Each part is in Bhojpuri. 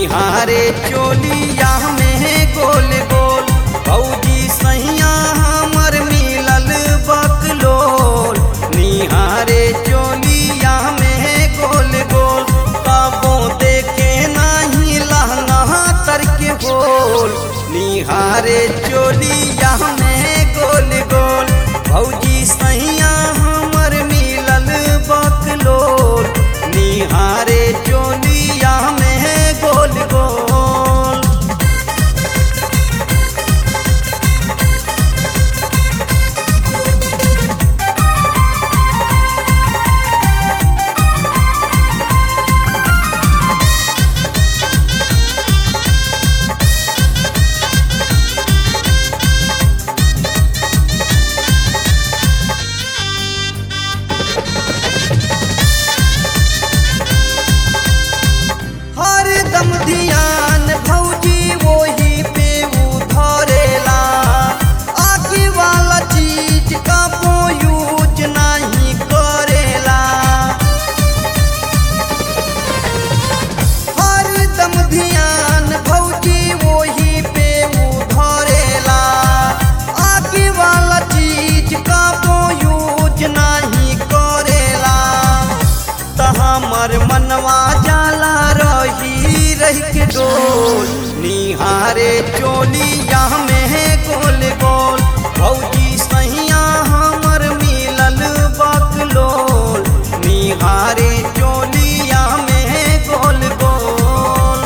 निहारे चोलिया में गोल गोल भौजी सैया हमर मिलल बकलोल निहारे चोलिया में गोल गोल कबो देखे नाही लहंगा तर के बोल निहारे चोलिया में गोल गोल भौजी सैया हमर मिलल बकलोल निहारे चोलिया में गोल गोल हरदम ध्यान भौजी वही पे उधरेला आगे वाला चीज का वो यूज नहीं करेला हरदम ध्यान भौजी वही पे उधरेला आगे वाला चीज का वो यूज नहीं करेला त हमर मनवा जाला रही रही के डोल निहारे चोलिया में गोल गोल भौजी सैया हमर मिलल बकलोल निहारे चोलिया में गोल गोल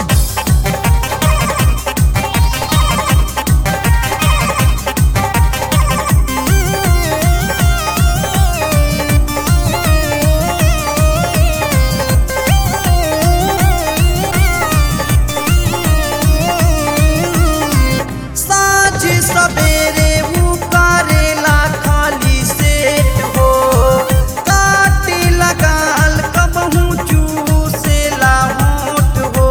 साँझ सवेरे ऊ करेला खाली सेट हो काटे लगाल कबहू चूसेला होठ हो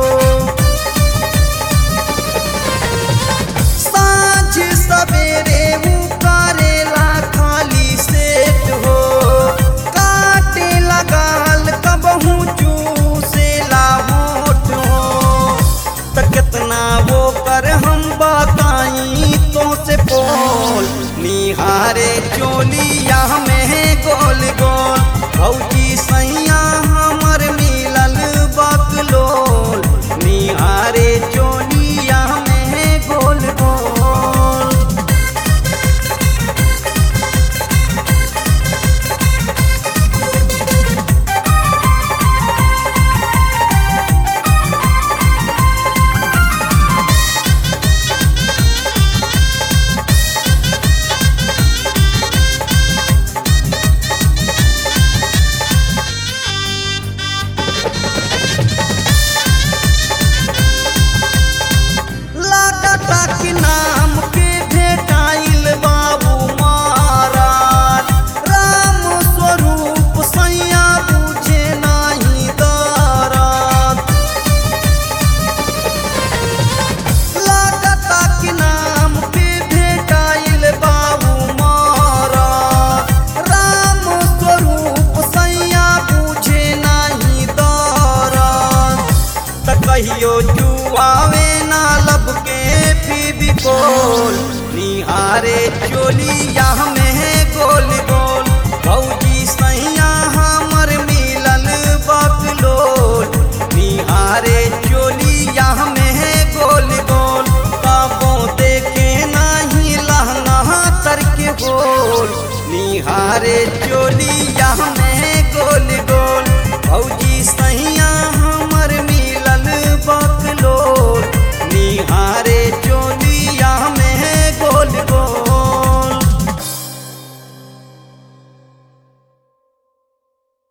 साँझ सवेरे ऊ करेला खाली सेट हो काटे लगाल कबहू चूसेला होठ हो त कितना वो कर हम बताई तो से बोल निहारे चोलिया में गोल गोल भौजी सैया हमर मिलल बकलोल निहारे चोलिया में गोल गोल लागता कि नाम के भेटाइल बाबू महाराज राम स्वरूप सैया बुझे नाही दरात लागता कि नाम के भेटाइल बाबू महाराज राम स्वरूप सैया बुझे नाही दरात त कहियो जुआवे ना लब के भी बोल निहारे चोलिया में गोल गोल भौजी सैया हमर मिलल बकलोल निहारे चोलिया में गोल गोल कबो देखे नाही लहंगा तर के बोल निहारे चोली